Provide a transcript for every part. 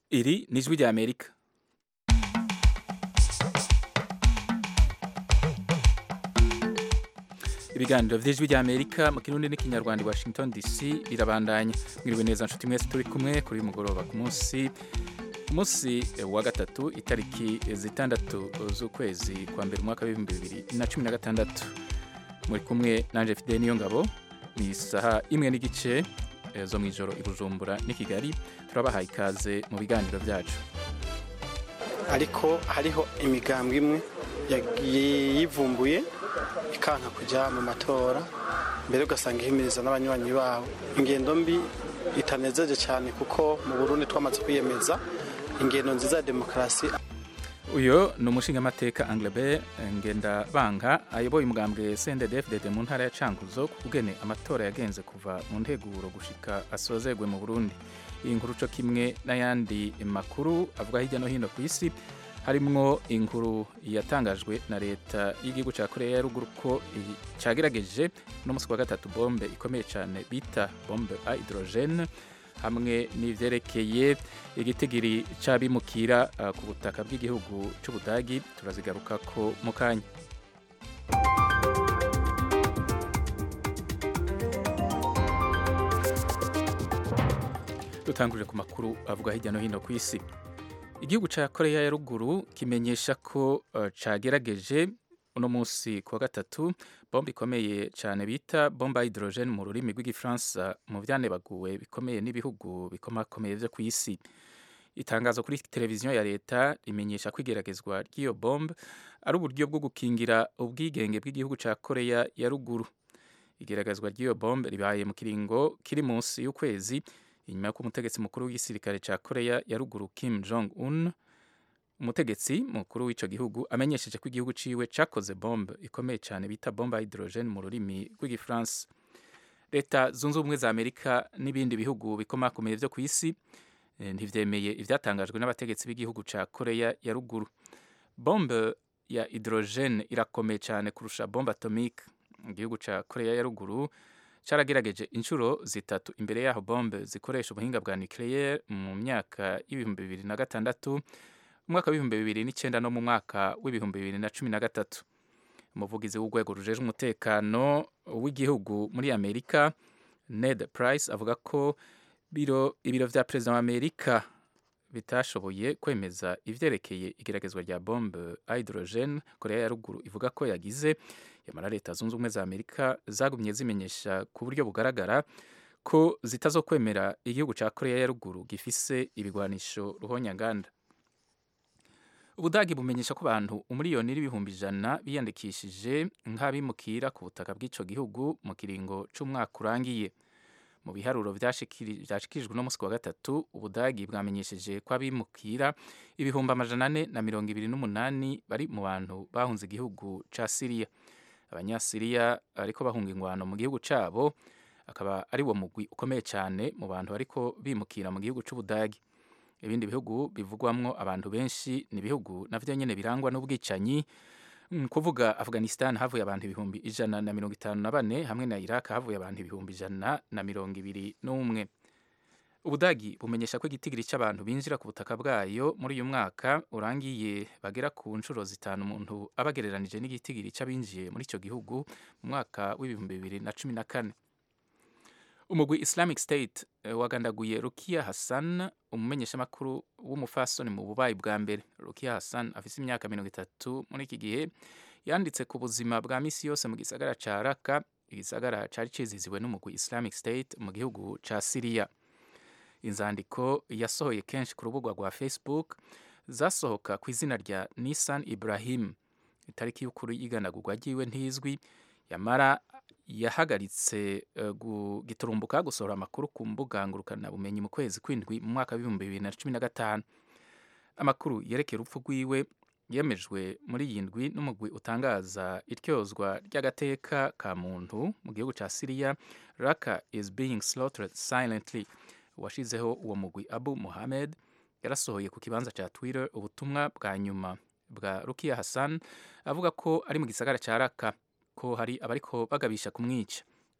Iri ni ijwi rya Amerika. ibiganiro vy'ijwi rya Amerika mu kirundi n'ikinyarwanda i Washington DC birabandanya mwiriwe neza nshuti mwese turi kumwe kuri mugoroba ku munsi umunsi wa gatatu itariki zitandatu z'ukwezi kwa mbere umwaka w'ibihumbi bibiri na cumi na gatandatu muri kumwe nanje Fidel Niyongabo ni isaha imwe n'igice zo mw'ijoro i Bujumbura n'i Kigali turabahaye ikaze mu biganiro vyacu ariko hariho imigambwe imwe yivumbuye ikanka kujya mu matora mbere ugasanga ihimiriza n'abanywanyi babo ingendo mbi itanezeje cyane kuko mu burundi twamaze kwiyemeza ingendo nziza ya demokarasi uyu ni umushingamateka Anglebert Ngendabanga ayoboye umugambwe CNDD-FDD mu ntara ya Cankuzo kugene amatora yagenze kuva mu nteguro gushika asozegwe mu Burundi iyi nkuru co kimwe n'ayandi makuru avuga hirya no hino ku isi harimwo inkuru yatangajwe na leta y'igihugu cya korea ya ruguru ko cyagerageje no musi wa gatatu bombe ikomeye cyane bita bombe a hydrogene hamwe n'ivyerekeye igitigiri c'abimukira uh, ku butaka bw'igihugu c'ubudagi turazigaruka ko mu kanya dutangurire ku makuru avuga hirya no hino ku isi igihugu cya korea ya ruguru kimenyesha ko uh, cagerageje uno munsi ku wa gatatu bombe ikomeye cyane bita bomba hydrogene mu rurimi rw'igifaransa mu vyanebaguwe bikomeye n'ibihugu bikomakomeye vyo ku isi itangazo kuri televiziyo ya leta rimenyesha ko igeragezwa ry'iyo bombe ari uburyo bwo gukingira ubwigenge bw'igihugu cya korea ya ruguru igeragezwa ry'iyo bombe ribaye mu kiringo kiri munsi y'ukwezi inyuma y'uko umutegetsi mukuru w'igisirikare cya korea ya ruguru kim jong un umutegetsi mukuru w'ico gihugu amenyesheje ko igihugu ciwe cakoze bombe ikomeye cyane bita bomba hydrogene mu rurimi rw'igifaransa leta zunze ubumwe za amerika n'ibindi bihugu bikomakomeye vyo ku isi ntivyemeye ivyatangajwe n'abategetsi b'igihugu ca korea ya ruguru bombe ya hydrogene irakomeye cyane kurusha bombe atomique igihugu ca korea ya ruguru caragerageje inshuro zitatu imbere yaho bombe zikoresha ubuhinga bwa nucleaire mu myaka y'ibihumbi bibiri na gatandatu umwaka w'ibihumbi bibiri n'icyenda no mu mwaka w'ibihumbi bibiri na cumi na gatatu umuvugizi w'urwego rujeje umutekano w'igihugu muri amerika ned price avuga ko biro ibiro vya perezida wa amerika bitashoboye kwemeza ivyerekeye igeragezwa rya bombe hydrogene korea ya ruguru ivuga ko yagize yamara leta zunze ubumwe za amerika zagumye zimenyesha ku buryo bugaragara ko zitazokwemera igihugu ca korea ya ruguru gifise ibigwanisho ruhonyanganda ubudagi bumenyesha ko abantu umuriyoni n'ibihumbi ijana biyandikishije nk'abimukira ku butaka bw'ico gihugu mu kiringo c'umwaka urangiye mu biharuro vyashikirijwe no musi wa gatatu ubudagi bwamenyesheje ko abimukira ibihumbi amajana ane na mirongo ibiri n'umunani bari mu bantu bahunze igihugu ca siriya abanyasiriya ariko bahunga ingwano mu gihugu cabo akaba ari wo mugwi ukomeye cyane mu bantu ariko bimukira mu gihugu c'ubudagi ibindi bihugu bivugwamwo abantu benshi ni ibihugu navyo nyene birangwa n'ubwicanyi kuvuga afghanistan havuye abantu ibihumbi ijana na mirongo itanu na bane hamwe na iraq havuye abantu ibihumbi ijana na mirongo ibiri n'umwe ubudagi bumenyesha ko igitigiri c'abantu binjira ku butaka bwayo muri uyu mwaka urangiye bagera ku nshuro zitanu umuntu aba agereranije n'igitigiri c'abinjiye muri ico gihugu mu mwaka w'ibihumbi bibiri na cumi na kane umugwi islamic state wagandaguye rukia hassan umumenyeshamakuru w'umufasoni mu bubayi bwa mbere rukia hassan afise imyaka mirongo itatu muri iki gihe yanditse ku buzima bwa misi yose mu gisagara ca raka igisagara cari ciziziwe n'umugwi islamic state mu gihugu ca siriya inzandiko yasohoye kenshi ku rubuga rwa facebook zasohoka ku izina rya nisan ibrahim itariki y'ukuri y'iganagurwa ryiwe ntizwi yamara yahagaritse uh, giturumbuka gusohora amakuru ku mbuga ngurukanabumenyi mu kwezi kw'indwi mu mwaka w'ibihumbi bibiri na cumi na gatanu amakuru yerekeye urupfu rwiwe yemejwe muri iyi ndwi n'umugwi utangaza iryozwa ry'agateka ka muntu mu gihugu ca siriya raka is being slaughtered silently washizeho uwo mugwi abu muhamed yarasohoye ku kibanza ca twitter ubutumwa bwa nyuma bwa rukia hassan avuga ko ari mu gisagara ca raka ko hari abariko bagabisha kumwica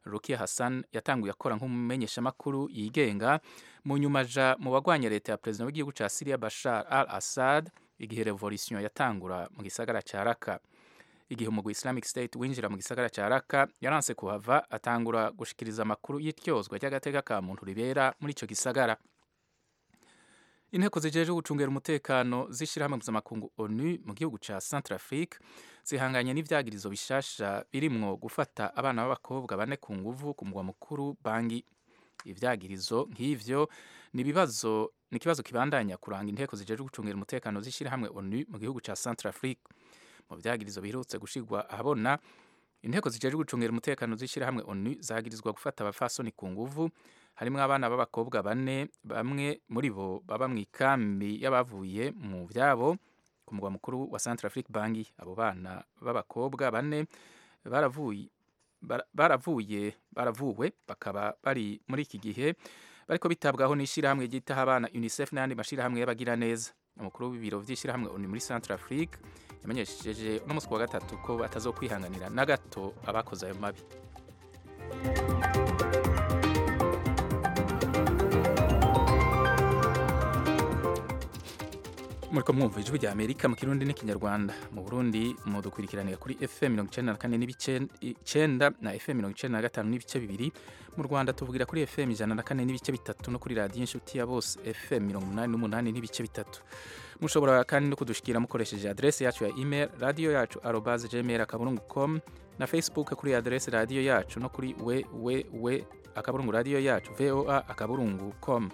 rukia hassan yatanguye akora nk'umumenyeshamakuru yigenga mu nyuma aja mu bagwanya leta ya perezida w'igihugu ca syria bashar al assad igihe revolution yatangura mu gisagara ca raka igihe umugwi islamic state winjira mu gisagara ca raka yaranse kuhava atangura gushikiriza amakuru y'ityozwa ry'agateka ka muntu ribera muri ico gisagara inteko zijejwe gucungera umutekano z'ishirahamwe mpuzamakungu onu mu gihugu ca centrafrique zihanganye n'ivyagirizo bishasha birimwo gufata abana b'abakobwa bane ku nguvu ku mugwa mukuru bangi ivyagirizo nk'ivyo ni ibibazo ni ikibazo kibandanya kuranga inteko zijejwe gucungera umutekano z'ishirahamwe onu mu gihugu ca centrafrique mu vyagirizo biherutse gushirwa ahabona inteko zijejwe gucungera umutekano z'ishirahamwe onu zagirizwa gufata abafasoni ku nguvu harimwo abana b'abakobwa bane bamwe muri bo baba mu ikambi y'abavuye mu vyabo ku mugwa mukuru wa Centrafrique Bangi abo bana b'abakobwa bane baravuye baravuye baravuwe bakaba bari muri iki gihe bariko bitabwaho n'ishirahamwe ryitaho abana UNICEF n'ayandi mashirahamwe y'abagira neza umukuru w'ibiro vy'ishirahamwe oni muri Centrafrique yamenyesheje uno musi wa gatatu ko batazokwihanganira na gato abakoze ayo mabi muriko mwumva ijwi rya amerika mu kirundi n'ikinyarwanda mu burundi mudukurikiranira kuri fm mirongo icenda na kane n'ibice icenda na fm mirongo icenda na gatanu n'ibice bibiri mu rwanda tuvugira kuri fm ijana na kane n'ibice bitatu no kuri radiyo inshuti ya bose fm mirongo umunani n'umunani n'ibice bitatu mushobora kandi no kudushikira mukoresheje adrese yacu ya email radiyo yacu arobase gmail akaburungu com na facebook kuri adrese radiyo yacu no kuri www akaburungu radiyo yacu voa akaburungu com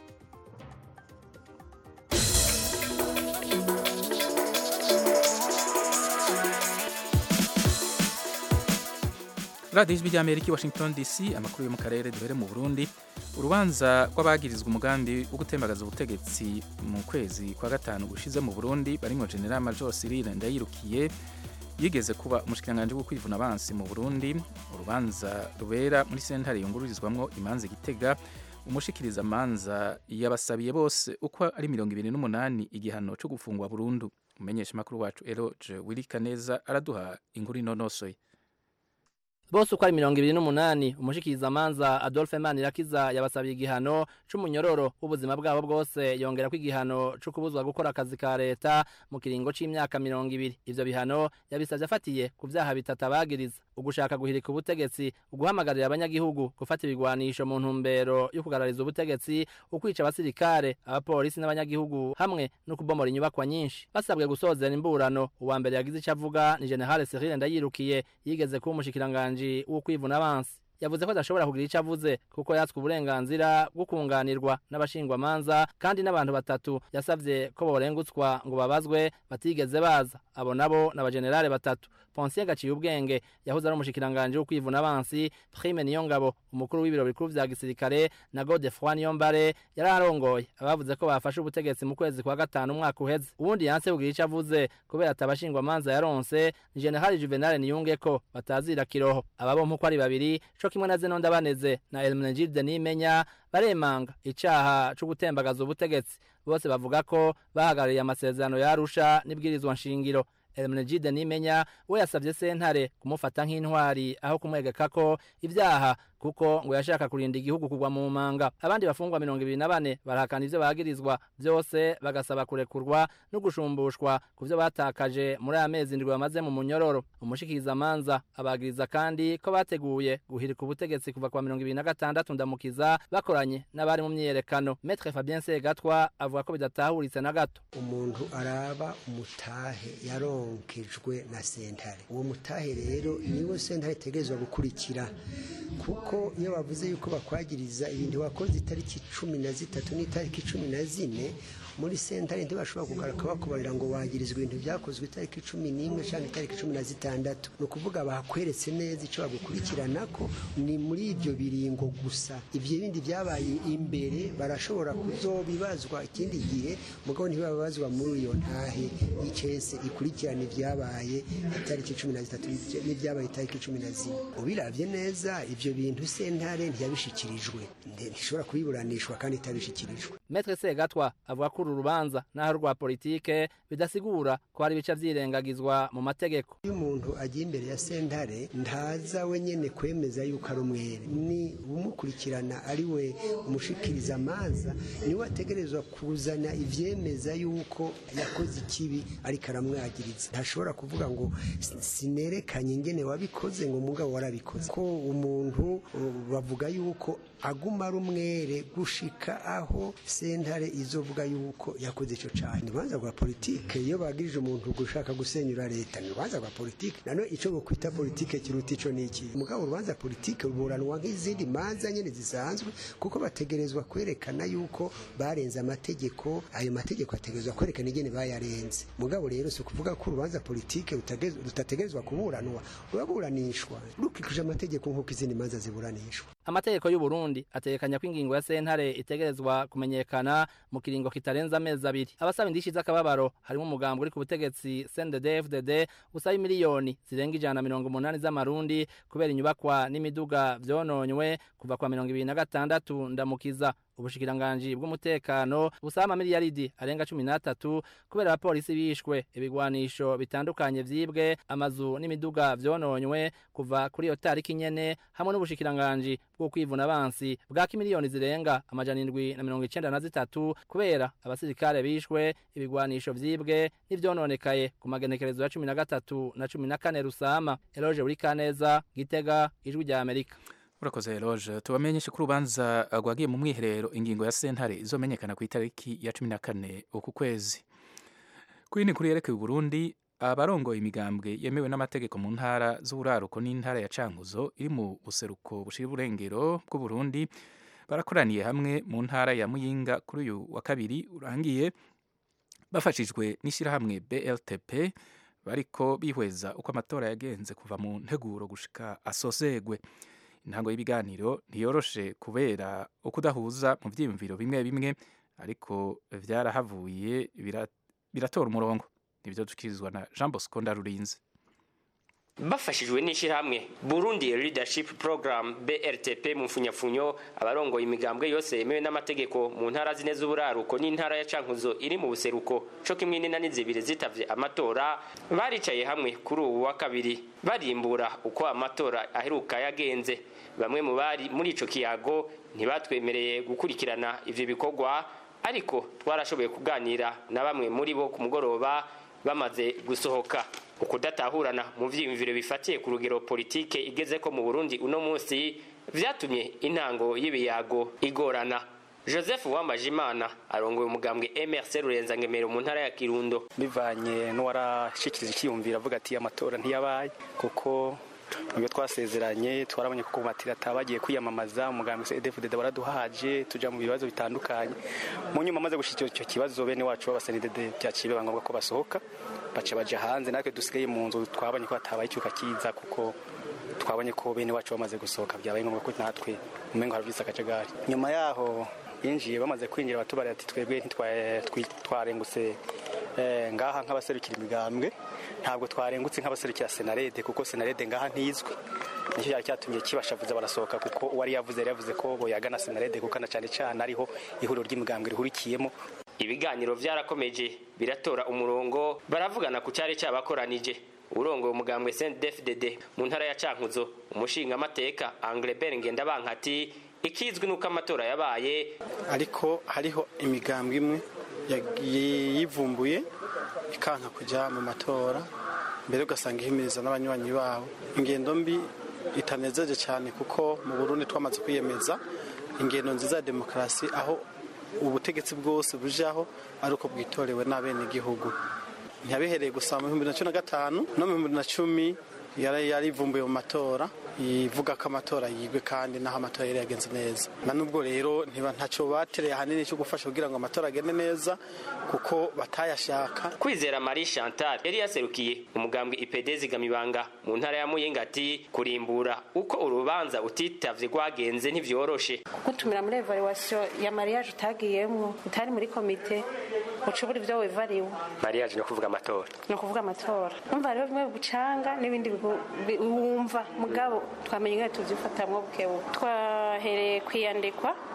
radiyo ijwi ry'amerika i washington dc amakuru yo mu karere duhere mu burundi urubanza rw'abagirizwa umugambi wo gutembagaza ubutegetsi mu kwezi kwa gatanu gushize mu burundi barimwo general major cyril ndayirukiye yigeze kuba umushikiranganji wo kwivuna abansi mu burundi urubanza rubera muri sentare yungururizwamwo imanza igitega umushikiriza amanza yabasabiye bose uko ari mirongo ibiri n'umunani igihano cyo gufungwa burundu umumenyesha makuru wacu eroge wirika neza araduha inkuru inonosoye bose uko ari mirongo ibiri n'umunani umushikiriza amanza adolphe manirakiza yabasabiye igihano c'umunyororo w'ubuzima bwabo bwose yongera ko igihano co kubuzwa gukora akazi ka leta mu kiringo c'imyaka mirongo ibiri ivyo bihano yabisavye afatiye ku vyaha bitatu abagiriza ugushaka guhirika ubutegetsi uguhamagarira abanyagihugu gufata ibigwanisho mu ntumbero yo kugarariza ubutegetsi ukwica abasirikare abapolisi n'abanyagihugu hamwe no kubomora inyubakwa nyinshi basabwe gusozera imburano uwa mbere yagize ico avuga ni generale Cyril Ndayirukiye yigeze kuba umushikiranganji wo kwivuna abansi yavuze ko adashobora kugira icyo avuze kuko yatswe uburenganzira bwo kunganirwa n'abashingwamanza kandi n'abantu batatu yasavye ko borengutswa ngo babazwe batigeze baza abo nabo n'abajenerale batatu Ponsier gaciye ubwenge yahoze ari umushikiranganje wo kwivuna abansi Prime Niyongabo umukuru w'ibiro bikuru vya gisirikare na Godefroid Niyombare yararongoye abavuze ko bafashe ubutegetsi mu kwezi kwa gatanu umwaka uheze ubundi yanse kugira icyo avuze kubera atabashingwa manza yaronse ni General Juvenal Niyungeko batazira kiroho aba bompi uko ari babiri co kimwe na Zeno Ndabaneze na Elmenegilde Nimenya baremanga icaha co gutembagaza ubutegetsi bose bavuga ko bahagarariye amasezerano yarusha n'ibwirizwa nshingiro Elmenegilde Nimenya we yasavye sentare kumufata nk'intwari aho kumwegeka ko ivyaha kuko ngo yashaka kurinda igihugu kugwa mu manga abandi bafungwa mirongo ibiri na bane barahakana ivyo bagirizwa vyose bagasaba kurekurwa no gushumbushwa ku vyo batakaje muri aya mezi ndwi bamaze mu munyororo umushikirizamanza abagiriza kandi ko bateguye guhirika ubutegetsi kuva kwa mirongo ibiri na gatandatu ndamukiza bakoranye n'abari mu myiyerekano metre fabien segatwa avuga ko bidatahuritse na gato umuntu araba umutahe yaronkejwe na sentare uwo mutahe rero niwo sentare itegerezwa gukurikira kuko iyo bavuze yuko bakwagiriza ibintu wakoze itariki cumi na zitatu n'itariki cumi na zine muri sentare ntibashobora kugaruka bakubarira ngo wagirizwa ibintu byakozwe itariki cumi n'imwe cyangwa itariki cumi na zitandatu ni ukuvuga bakweretse neza icyo bagukurikirana ko ni muri ibyo biringo gusa ibyo bindi byabaye imbere barashobora kuzobibazwa ikindi gihe mugabo ntibabazwa muri iyo ntahe y'icese ikurikirana ibyabaye itariki cumi na zitatu n'ibyabaye itariki cumi na zine ubirabye neza ibyo bintu sentare ntiyabishikirijwe ntishobora kubiburanishwa kandi itabishikirijwe Metre Segatwa avuga ko uru rubanza naho rwa politike bidasigura ko hari ibice vyirengagizwa mu mategeko iyo umuntu agiye imbere ya sentare ntaza we nyene kwemeza yuko ari umwere ni umukurikirana ari we umushikiriza amanza niwe ategerezwa kuzana ivyemeza yuko yakoze ikibi ariko aramwagiriza ntashobora kuvuga ngo sinerekanye ingene wabikoze ngo mugabo warabikoze ko umuntu bavuga yuko aguma ari umwere gushika aho sentare izovuga yuko yakoze ico cane urubanza rwa politike iyo bagirije umuntu gushaka gusenyura leta ni urubanza rwa politike nano ico bokwita politike kiruta ico niki mugabo urubanza politike ruburanwa nk'izindi manza nyene zisanzwe kuko bategerezwa kwerekana yuko barenze amategeko ayo mategeko ategerezwa kwerekana ingene bayarenze mugabo rero si ukuvuga ko urubanza politike rutategerezwa kuburanwa ruraburanishwa rukikije amategeko nk'uko izindi manza ziburanishwa amategeko y'u Burundi ategekanya ko ingingo ya sentare itegerezwa kumenyekana mu kiringo kitarenza amezi abiri abasaba indishi z'akababaro harimo umugambo uri ku butegetsi CNDD-FDD usaba miliyoni zirenga ijana na mirongo umunani z'amarundi kubera inyubakwa n'imiduga vyononywe kuva kwa mirongo ibiri na gatandatu ndamukiza ubushikiranganji bw'umutekano busaba amamiliyaridi arenga cumi n'atatu kubera abapolisi bishwe ibigwanisho bitandukanye vyibwe amazu n'imiduga vyononywe kuva kuri iyo tariki nyene hamwe n'ubushikiranganji bwo kwivuna abansi bwaka miliyoni zirenga amajana indwi na mirongo icenda na zitatu kubera abasirikare bishwe ibigwanisho vyibwe n'ivyononekaye ku magenekerezo ya cumi na gatatu na cumi na kane rusama eloge burikaneza gitega ijwi rya amerika urakoze eloge tubamenyeshe ko urubanza rwagiye mu mwiherero ingingo ya sentare izomenyekana ku itariki ya cumi na kane uku kwezi ku yindi nkuru yerekeye uburundi abarongoye imigambwe yemewe n'amategeko mu ntara z'uburaruko n'intara ya cankuzo iri mu buseruko bushira uburengero bw'uburundi barakoraniye hamwe mu ntara ya muyinga kuri uyu wa kabiri urangiye bafashijwe n'ishyirahamwe bltp bariko bihweza uko amatora yagenze kuva mu nteguro gushika asozegwe intango y'ibiganiro ntiyoroshe kubera ukudahuza mu vyiyumviro bimwe bimwe ariko vyarahavuye biratora umurongo nibyo dukirizwa na Jean Bosco Ndarurinze bafashijwe n'ishyirahamwe Burundi Leadership Program BRTP mu mfunyafunyo abarongoye imigambwe yose yemewe n'amategeko mu ntara zine z'uburaruko n'intara ya Cankuzo iri mu buseruko co kimwe n'inani zibiri zitavye amatora baricaye hamwe kuri ubu wa kabiri barimbura uko amatora aheruka yagenze bamwe mu bari muri ico kiyago ntibatwemereye gukurikirana ivyo bikorwa ariko twarashoboye kuganira na bamwe muri bo ku mugoroba bamaze gusohoka ukudatahurana mu vyiyumviro bifatiye ku rugero politike igeze ko mu Burundi uno munsi vyatumye intango y'ibiyago igorana Joseph Wambajimana arongoye umugambwe MRC Rurenza ngemero mu ntara ya Kirundo bivanye n'uwarashikiriza icyiyumviro avuga ati amatora ntiyabaye kuko nibyo twasezeranye twarabonye ko kumatirata bagiye kwiyamamaza umugambwe CDFDD baraduhaje tuja mu bibazo bitandukanye mu nyuma amaze gushikira icyo kibazo bene wacu b'abasenidede byaciye ngombwa ko basohoka baca baja hanze natwe dusigaye mu nzu twabonye ko hatabaye icyuka kiza kuko twabonye ko bene wacu bamaze gusohoka byabaye ngombwa ko natwe umengo haravyise akajagari nyuma yaho yinjiye bamaze kwinjira batubara ati twebwe ntitwarengutse ngaha nk'abaserukira imigambwe ntabwo twarengutse nk'abaserukira senarede kuko senarede ngaha ntizwi nicyo cyari cyatumye kibashavuza barasohoka kuko uwari yavuze yari yavuze ko boyagana senarede kuko na cyane cyane ariho ihuriro ry'imigambwe rihurikiyemo ibiganiro byarakomeje biratora umurongo baravugana ku cyari cyabakoranije urongoye umugambwe CNDD-FDD mu ntara ya Cankuzo umushinga amateka Anglebert Ngendabankati ikizwi nuko amatora yabaye ariko hariho imigambwe imwe yivumbuye ikanka kujya mu matora mbere ugasanga ihimiriza n'abanywanyi babo ingendo mbi itanezeje cyane kuko mu Burundi twamaze kwiyemeza ingendo nziza ya demokarasi aho ubutegetsi bwose bujaho ari uko bwitorewe n'abenegihugu ntiyabihereye gusa mu bihumbi na cumi na gatanu no mu bihumbi na cumi yari yarivumbuye mu matora ivuga ko amatora yigwe kandi naho amatora yari yagenze neza na nubwo rero ntacyo batereye ahanini cyo gufasha kugira ngo amatora agende neza kuko batayashaka kwizera marie chantal yari yaserukiye umugambwe ipd zigamibanga mu ntara ya muyinga ati kurimbura uko urubanza utitavye rwagenze ntivyoroshe gutumira muri evaluation ya mariage utagiyemwo utari muri komite ucubura ivyo wevariwe mariage no kuvuga amatora ni ukuvuga amatora umva rero bimwe bigucanga n'ibindi wumva mugabo twamenye ingene tuvyifatamwo bukebuke twahereye kwiyandikwa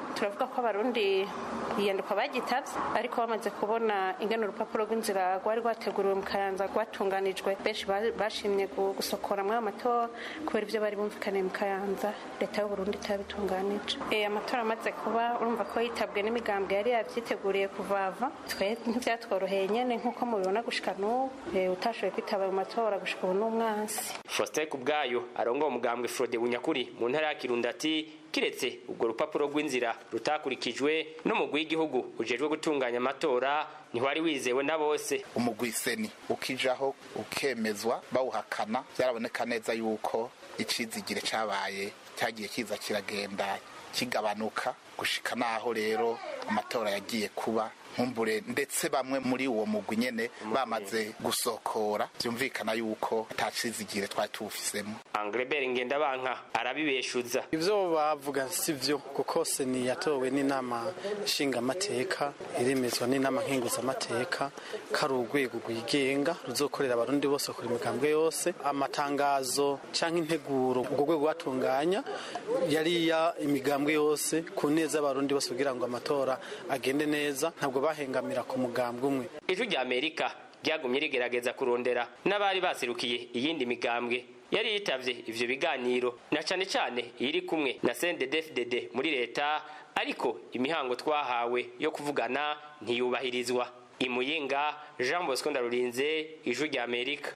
turavuga ko abarundi iyanduka bagitavye ariko bamaze kubona ingene urupapuro rw'inzira rwari rwateguriwe mu kayanza rwatunganijwe benshi ba- bashimye gu- gusokora muri ayo matora kubera ivyo bari bumvikaniye mu kayanza leta y'uburundi itabitunganije Eh, amatora amaze kuba urumva ko yitabwe n'imigambwe yari yavyiteguriye kuvava twe ntivyatworoheye nyene nk'uko mubibona gushika n'ubu Eh, utashoboye kwitaba ayo matora gushika ubu n'umwansi Faustin Kubwayo arongoye umugambwe Frode Bunyakuri mu ntara ya Kirundo ati kiretse ubwo rupapuro rw'inzira rutakurikijwe n'umugwi w'igihugu ujejwe gutunganya amatora ntiwari wizewe na bose umugwiseni ukijaho ukemezwa bawuhakana byaraboneka neza yuko icizigire cabaye cyagiye kiza kiragenda kigabanuka gushika naho rero amatora yagiye kuba nkumbure ndetse bamwe muri uwo mugwi nyene bamaze gusokora byumvikana yuko atacizigire twari tuwufisemo Anglebert Ngendabanka arabibeshuza ivyo bavuga si vyo kuko seni yatowe n'inama nshingamateka iremezwa n'inama nkenguzamateka ko ari urwego rwigenga ruzokorera abarundi bose kuri imigambwe yose amatangazo canke integuro urwo rwego rwatunganya yari ya imigambwe yose ku neza y'abarundi bose kugira ngo amatora agende neza ntabwo bahengamira ku mugambwe umwe ijwi rya Amerika ryagumye rigerageza kurondera n'abari baserukiye iyindi migambwe yari yitavye ivyo biganiro na cane cane iri kumwe na CNDD-FDD muri leta ariko imihango twahawe yo kuvugana ntiyubahirizwa imuyinga Jean Bosco Ndarurinze ijwi rya Amerika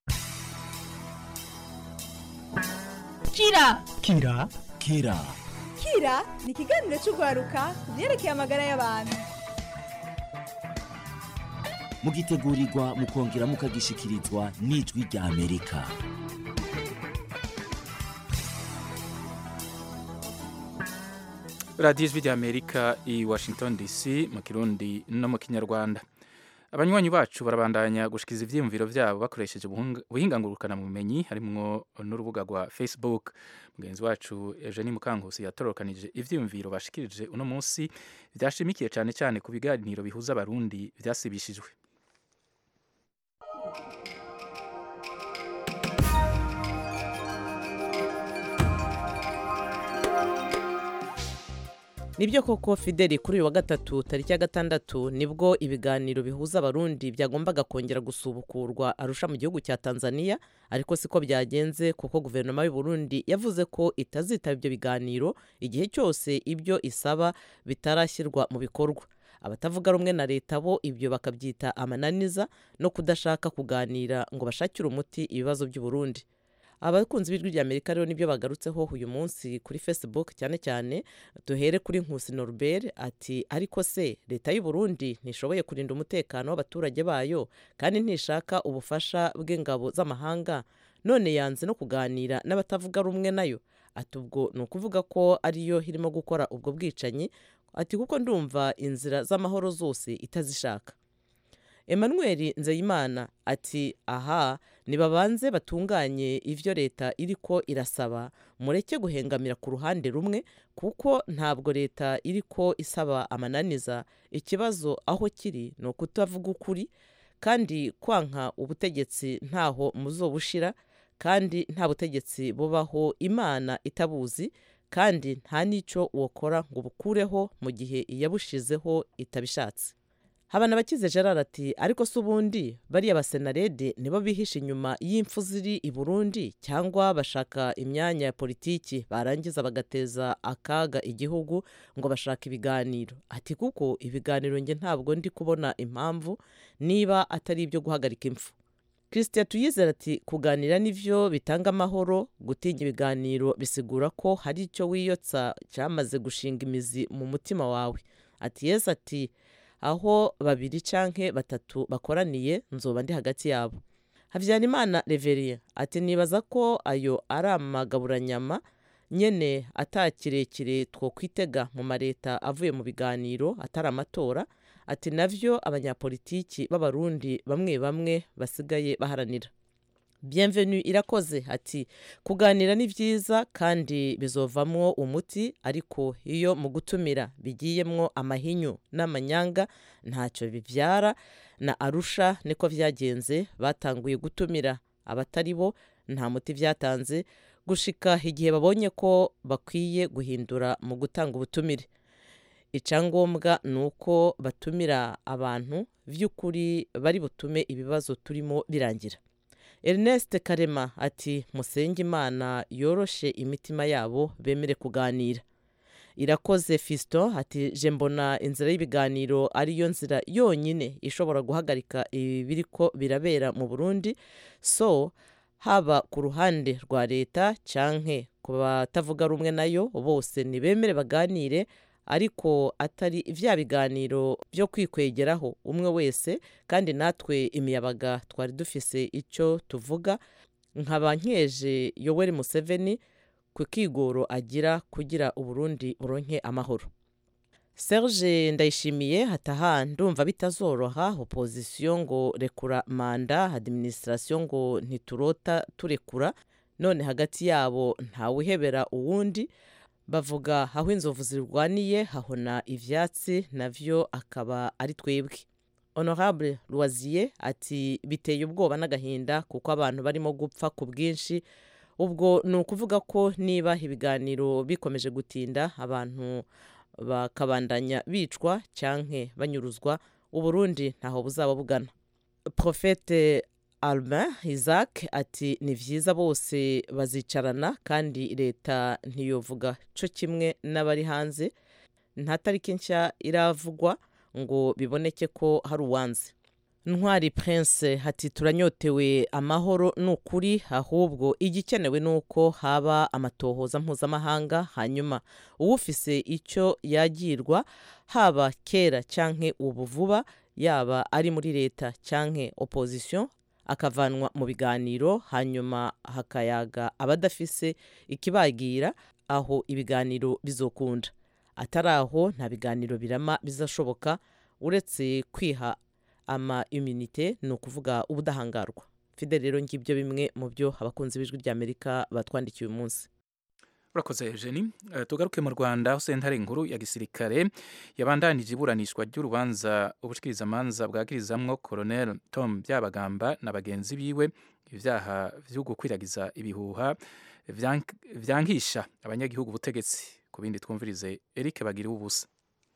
kira kira kira kira ni ikiganiro cy'urwaruka ku byerekeye amagara y'abantu mugitegurirwa mukongera mukagishikirizwa n'ijwi rya amerika radiyo ijwi rya amerika i washington dc mu kirundi no mu kinyarwanda abanywanyi bacu barabandanya gushikiza ivyiyumviro vyabo bakoresheje ubuhunga- ubuhinga ngurukanabumenyi harimwo n'urubuga rwa facebook mugenzi wacu eugenie mukankusi yatorokanije ivyiyumviro bashikirije uno munsi vyashimikiye cane cane ku biganiro bihuza abarundi vyasibishijwe nibyo koko fideli kuri uyu wa gatatu tariki ya gatandatu nibwo ibiganiro bihuza abarundi byagombaga kongera gusubukurwa arusha mu gihugu cya tanzania ariko siko byagenze kuko guverinoma y'u Burundi yavuze ko itazitaba ibyo biganiro igihe cyose ibyo isaba bitarashyirwa mu bikorwa abatavuga rumwe na leta bo ibyo bakabyita amananiza no kudashaka kuganira ngo bashakire umuti ibibazo by'u Burundi abakunzi b'ijwi rya amerika rero nibyo bagarutseho uyu munsi kuri facebook cyane cyane duhere kuri nkusi norbert ati ariko se leta y'u Burundi ntishoboye kurinda umutekano w'abaturage bayo kandi ntishaka ubufasha bw'ingabo z'amahanga none yanze no kuganira n'abatavuga rumwe nayo ati ubwo ni ukuvuga ko ariyo irimo gukora ubwo bwicanyi ati kuko ndumva inzira z'amahoro zose itazishaka emmanuel nzeyimana ati aha nibabanze batunganye ibyo leta iriko irasaba mureke guhengamira ku ruhande rumwe kuko ntabwo leta iriko isaba amananiza ikibazo aho kiri ni ukutavuga ukuri kandi kwanka ubutegetsi ntaho muzobushira kandi nta butegetsi bubaho imana itabuzi kandi nta n'icyo wokora ngo bukureho mu gihe iyabushizeho itabishatse habana abakize gerard ati ariko se ubundi bariya basenarede nibo bihishe inyuma y'impfu ziri i burundi cyangwa bashaka imyanya ya politiki barangiza bagateza akaga igihugu ngo bashaka ibiganiro ati kuko ibiganiro nge ntabwo ndi kubona impamvu niba atari ibyo guhagarika impfu christian tuyizera ati kuganira nivyo bitanga amahoro gutinya ibiganiro bisigura ko hari icyo wiyotsa cyamaze gushinga imizi mu mutima wawe ati yesu ati aho babiri canke batatu bakoraniye nzoba ndi hagati yabo habyarimana reveriye ati nibaza ko ayo ari amagaburanyama nyene ata kirekire two kwitega mu mareta avuye mu biganiro atari amatora ati navyo abanyapolitiki b'abarundi bamwe bamwe basigaye baharanira bienvenue irakoze ati kuganira ni byiza kandi bizovamwo umuti ariko iyo mu gutumira bigiyemwo amahinyu n'amanyanga ntacyo bibyara na arusha niko byagenze batanguye gutumira abatari bo nta muti byatanze gushika igihe babonye ko bakwiye guhindura mu gutanga ubutumire icyangombwa ni uko batumira abantu by'ukuri bari butume ibibazo turimo birangira ernest karema ati musenge imana yoroshe imitima yabo bemere kuganira irakoze fiston ati je mbona inzira y'ibiganiro ariyo nzira yonyine ishobora guhagarika ibiri ko birabera mu burundi so haba ku ruhande rwa leta canke ku batavuga rumwe nayo bose nibemere baganire ariko atari vya biganiro byo kwikwegeraho umwe wese kandi natwe imiyabaga twari dufise icyo tuvuga nkaba nkeje yoweri museveni ku kigoro agira kugira uburundi buronke amahoro serge ndayishimiye hataha ndumva bitazoroha opozisiyo ngo rekura manda adiminisitirasiyo ngo ntiturota turekura none hagati yabo ntawuhebera uwundi bavuga aho inzovu zirwaniye hahona ivyatsi navyo akaba ari twebwe honorable loisier ati biteye ubwoba n'agahinda kuko abantu barimo gupfa ku bwinshi ubwo ni ukuvuga ko niba ibiganiro bikomeje gutinda abantu bakabandanya bicwa canke banyuruzwa uburundi ntaho buzaba bugana profete albin isaac ati ni byiza bose bazicarana kandi leta ntiyovuga cyo kimwe n'abari hanze nta tariki nshya iravugwa ngo biboneke ko hari uwanze ntwari prince hati turanyotewe amahoro ni ukuri ahubwo igikenewe ni uko haba amatohoza mpuzamahanga hanyuma uwufise icyo yagirwa haba kera canke ubu vuba yaba ari muri leta canke opposition akavanwa mu biganiro hanyuma hakayaga abadafise ikibagira aho ibiganiro bizokunda atari aho nta biganiro birama bizashoboka uretse kwiha ama imunite ni ukuvuga ubudahangarwa fide rero ngibyo bimwe mu byo abakunzi b'ijwi ry'amerika batwandikiye uyu munsi urakoze eugeni tugaruke mu rwanda aho sentare nkuru ya gisirikare yabandanije iburanishwa ry'urubanza ubushikirizamanza bwagirizamwo colonel tom byabagamba na bagenzi biwe ibyaha byo gukwiragiza ibihuha vyangisha abanyagihugu ubutegetsi ku bindi twumvirize eric bagira ubusa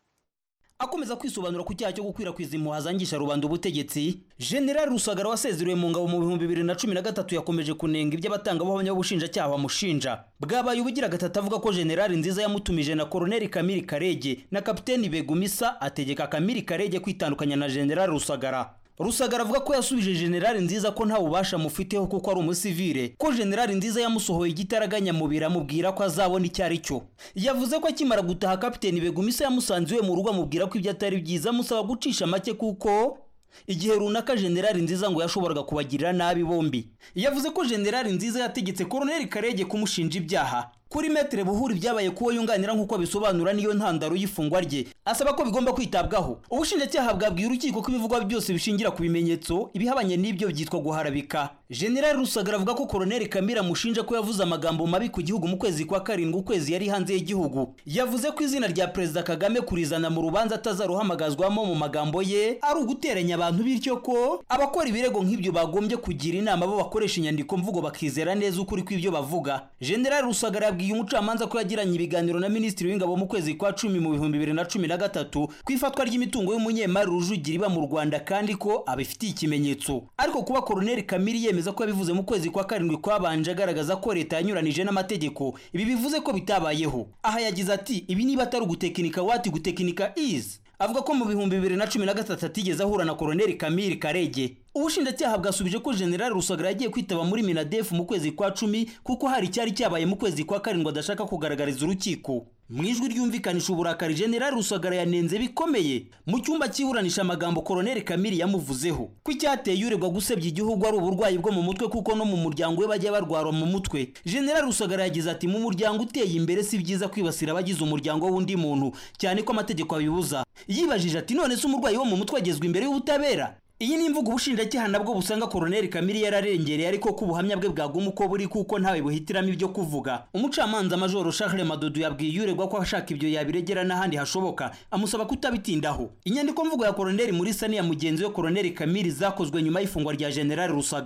akomeza kwisobanura ku cyaha cyo gukwirakwiza impuha zangisha rubanda ubutegetsi generali rusagara wasezerewe mu ngabo mu bihumbi bibiri na cumi na gatatu yakomeje kunenga ibyo abatangabuhamya b'ubushinjacyaha bamushinja bwabaye ubugira gatatu avuga ko generali nziza yamutumije na koroneli kamiri karege na kapiteni begumisa ategeka kamiri karege kwitandukanya na generali rusagara rusagara avuga ko yasubije generali nziza ko nta bubasha mufiteho kuko ari umusivire ko generali nziza yamusohoye igitaraganya mubiri amubwira ko azabona icyo ari cyo yavuze ko akimara gutaha kapiteni begumisa yamusanze iwe mu rugo amubwira ko ibyo atari byiza amusaba gucisha make kuko igihe runaka generali nziza ngo yashoboraga kubagirira nabi bombi yavuze ko generali nziza yategetse koroneli karege kumushinja ibyaha kuri metere buhuri byabaye kuwo yunganira nk'uko abisobanura niyo ntandaro y'ifungwa rye asaba ko bigomba kwitabwaho ubushinjacyaha bwabwiye urukiko ko ibivugwa byose bishingira ku bimenyetso ibihabanye n'ibyo byitwa guharabika generali rusagara avuga ko koroneli kamira amushinja ko yavuze amagambo mabi ku gihugu mu kwezi kwa karindwi ukwezi yari hanze y'igihugu yavuze ko izina rya perezida kagame kurizana mu rubanza atazaruhamagazwamo mu magambo ye ari uguteranya abantu bityo ko abakora ibirego nk'ibyo bagombye kugira inama bo bakoresha inyandiko mvugo bakizera neza ukuri kw'ibyo bavuga generali rusagara yabwiye umucamanza ko yagiranye ibiganiro na minisitiri w'ingabo mu kwezi kwa cumi mu bihumbi bibiri na cumi na gatatu ku ifatwa ry'imitungo y'umunyemari rujugira iba mu rwanda kandi ko abifitiye ikimenyetso ariko kuba koroneli kamiri yemeza ko yabivuze mu kwezi kwa karindwi kwabanje agaragaza ko leta yanyuranije n'amategeko ibi bivuze ko bitabayeho aha yagize ati ibi niba atari ugutekinika wati gutekinika izi avuga ko mu bihumbi bibiri na cumi na gatatu atigeze ahura na koroneli kamiri karege ubushinjacyaha bwasubije ko generali rusagara yagiye kwitaba muri minadefu mu kwezi kwa cumi kuko hari icyari cyabaye mu kwezi kwa karindwi adashaka kugaragariza urukiko mu ijwi ryumvikanisha uburakari generali rusagara yanenze bikomeye mu cyumba cyiburanisha amagambo koroneli kamiri yamuvuzeho ko icyateye uregwa gusebya igihugu ari uburwayi bwo mu mutwe kuko no mu muryango we bajya barwara mu mutwe generali rusagara yagize ati mu muryango uteye imbere si byiza kwibasira abagize umuryango w'undi muntu cyane ko amategeko abibuza yibajije ati none se umurwayi wo mu mutwe agezwa imbere y'ubutabera iyi ni imvugo ubushinjacyaha nabwo busanga koroneli kamiri yararengereye ariko ko ubuhamya bwe bwaguma uko buri kuko ntawe buhitiramo ibyo kuvuga umucamanza majoro Charles Madudu yabwiye uregwa ko ashaka ibyo yabiregera n'ahandi hashoboka amusaba kutabitindaho inyandiko mvugo ya koroneli muri sani ya mugenzi we koroneli kamiri zakozwe nyuma y'ifungwa rya generali rusagara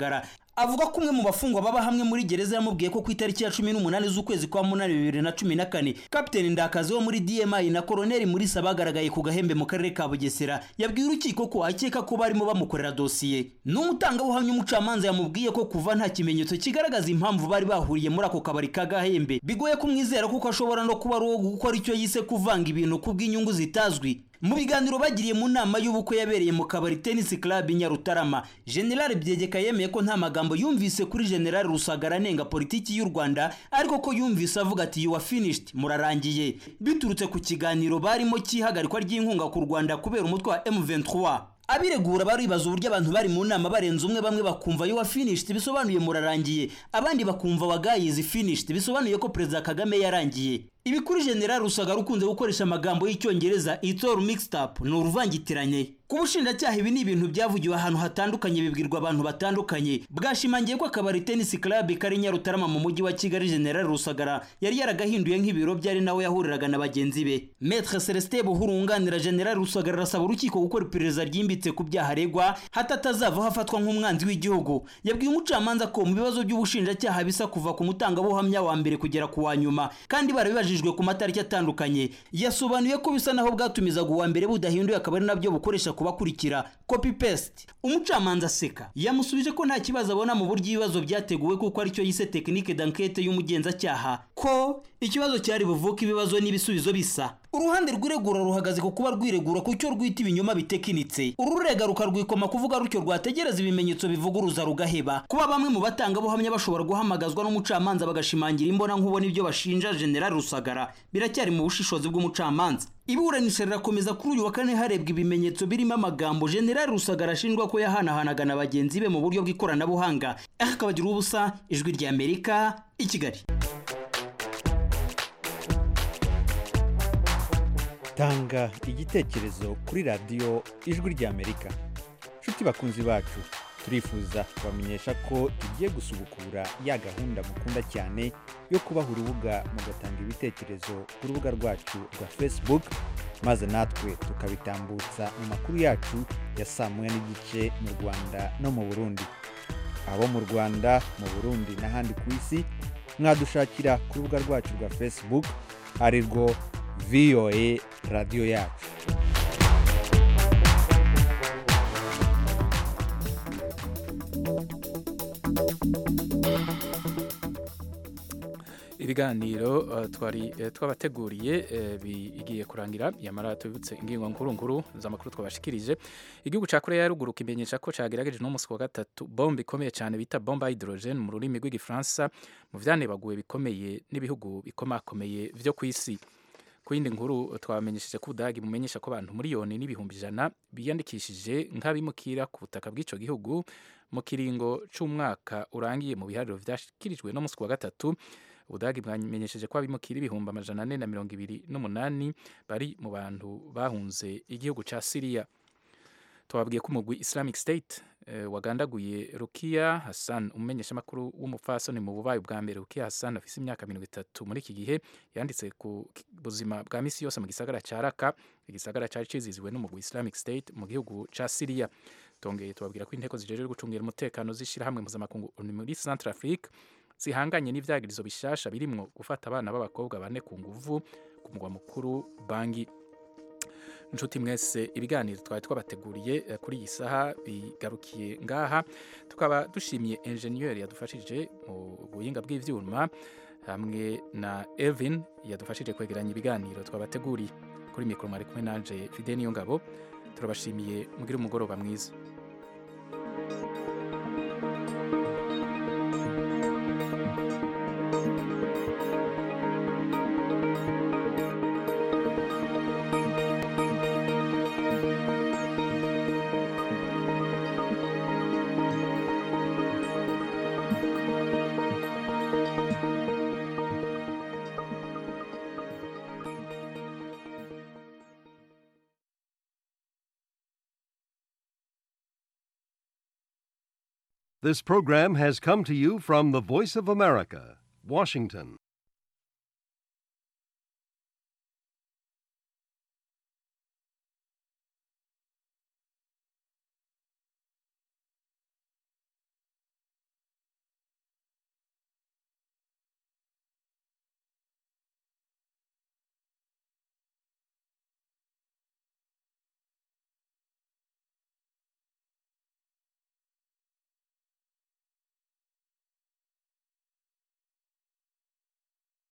avuga ko umwe mu bafungwa baba hamwe muri gereza yamubwiye ko ku itariki ya cumi n'umunani z'ukwezi kwa munani bibiri na cumi na kane kapiteni ndakazi wo muri dmi na koroneli murisa bagaragaye ku gahembe mu karere ka bugesera yabwiye urukiko ko akeka ko barimo bamukorera dosiye n'umutangabuhamya umucamanza yamubwiye ko kuva nta kimenyetso kigaragaza impamvu bari bahuriye muri ako kabari ka gahembe bigoye kumwizera kuko ashobora no kuba ari uwo gukora icyo yise kuvanga ibintu kubw'inyungu zitazwi mu biganiro bagiriye mu nama y'ubukwe yabereye mu kabari tennis club i nyarutarama general byegeka yemeye ko nta magambo yumvise kuri general rusagara anenga politiki y'u rwanda ariko ko yumvise avuga ati you are finished murarangiye biturutse ku kiganiro barimo cy'ihagarikwa ry'inkunga ku rwanda kubera umutwe wa m23 abiregura baribaza uburyo abantu bari mu nama barenze umwe bamwe bakumva you are finished bisobanuye murarangiye abandi bakumva wagayizi finished bisobanuye ko perezida kagame yarangiye ibi kuri general rusagara ukunze gukoresha amagambo y'icyongereza it's all mixed up ni uruvangitiranye ku bushinjacyaha ibi ni ibintu byavugiwe ahantu hatandukanye bibwirwa abantu batandukanye bwashimangiye ko akabari tennis club kari nyarutarama mu mujyi wa kigali general rusagara yari yaragahinduye nk'ibiro byari nawe yahuriraga na bagenzi be maître celestin buhuru wunganira general rusagara arasaba urukiko gukora iperereza ryimbitse ku byaha aregwa hato atazavaho afatwa nk'umwanzi w'igihugu yabwiye umucamanza ko mu bibazo by'ubushinjacyaha bisa kuva ku mutangabuhamya wa mbere kugera ku wa nyuma kandi barabibajijwe ku matariki atandukanye yasobanuye ko bisa naho bwatumizaga uwa mbere budahinduye akaba ari nabyo bukoresha kubakurikira copy paste umucamanza aseka yamusubije ko nta kibazo abona mu buryo ibibazo byateguwe kuko aricyo yise tekinike d'enquête y'umugenzacyaha ko ikibazo cyari buvuke ibibazo n'ibisubizo bisa uruhande rw'iregura ruhagaze ku kuba rwiregura ku cyo rwita ibinyoma bitekinitse ururega rukarwikoma kuvuga rutyo rwategereza ibimenyetso bivuguruza rugaheba kuba bamwe mu batangabuhamya bashobora guhamagazwa n'umucamanza bagashimangira imbona nkubona ibyo bashinja general rusagara biracyari mu bushishozi bw'umucamanza iburanisha rirakomeza kuri uyu wa kane harebwa ibimenyetso birimo amagambo general rusagara ashinjwa ko yahanahanaga na bagenzi be mu buryo bw'ikoranabuhanga akabagira ubusa ijwi ry'amerika i kigali tanga igitekerezo kuri radiyo ijwi ry'amerika nshuti bakunzi bacu turifuza kubamenyesha ko tugiye gusubukura ya gahunda mukunda cyane yo kubaha urubuga mugatanga ibitekerezo ku rubuga rwacu rwa facebook maze natwe tukabitambutsa mu makuru yacu ya saa moya n'igice mu rwanda no mu burundi abo mu rwanda mu burundi n'ahandi ku isi mwadushakira ku rubuga rwacu rwa facebook ari rwo voa radiyo yacu ibiganiro uh, twari uh, twabateguriye uh, bigiye kurangira yamara tubibutse ingingo nkuru nkuru z'amakuru twabashikirije igihugu ca Korea ya ruguru kimenyesha ko cagerageje no musi wa gatatu bombe ikomeye cyane bita bombe hydrogen mu rurimi rw'igifaransa mu vyanebaguwe bikomeye n'ibihugu bikomakomeye vyo kw'isi ku yindi nkuru twabamenyesheje ko ubudagi bumenyesha ko abantu miliyoni n'ibihumbi ijana biyandikishije nk'abimukira ku butaka bw'ico gihugu mu kiringo c'umwaka urangiye mu bihariro vyashikirijwe no musi wa gatatu ubudagi bwamenyesheje ko abimukira ibihumbi amajana ane na mirongo ibiri n'umunani bari mu bantu bahunze igihugu ca siriya twababwiye ko umugwi islamic state eh, wagandaguye rukiya hassan umumenyeshamakuru w'umupfasoni mu bubayi bwa mbere rukiya hassan afise imyaka mirongo itatu muri iki gihe yanditse ku buzima bwa misi yose mu gisagara ca raka igisagara cari ciziziwe n'umugwi islamic state mu gihugu ca siriya tongeye tubabwira ko inteko zijejwe gucungira umutekano z'ishirahamwe mpuzamakungu muri centre afrique zihanganye n'ivyagirizo bishasha birimwo gufata abana b'abakobwa bane ku nguvu ku mugwa mukuru bangi nshuti mwese ibiganiro twari twabateguriye kuri iyi saha bigarukiye ngaha tukaba dushimiye enjeniyeri yadufashije mu buhinga bw'ivyuma hamwe na Elvin yadufashije kwegeranya ibiganiro twabateguriye kuri mikoro mwari kumwe nanje Fide niyo ngabo turabashimiye mugire umugoroba mwiza This program has come to you from the Voice of America, Washington.